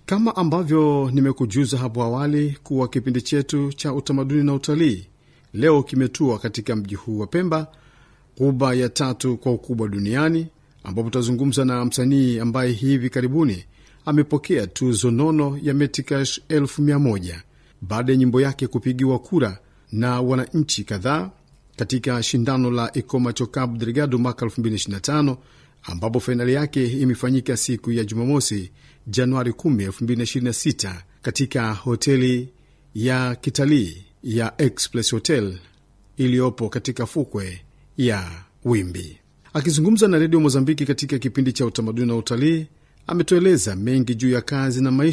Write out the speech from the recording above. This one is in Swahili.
Kama ambavyo nimekujuza hapo awali kuwa kipindi chetu cha utamaduni na utalii leo kimetua katika mji huu wa Pemba, ghuba ya tatu kwa ukubwa duniani, ambapo tutazungumza na msanii ambaye hivi karibuni amepokea tuzo nono ya Metikash elfu mia moja baada ya nyimbo yake kupigiwa kura na wananchi kadhaa katika shindano la Ikomacho Cabo Delgado mwaka 2025 ambapo fainali yake imefanyika siku ya Jumamosi, Januari 10, 2026 katika hoteli ya kitalii ya Express Hotel iliyopo katika fukwe ya Wimbi. Akizungumza na redio Mozambiki katika kipindi cha utamaduni na utalii, ametueleza mengi juu ya kazi na maisha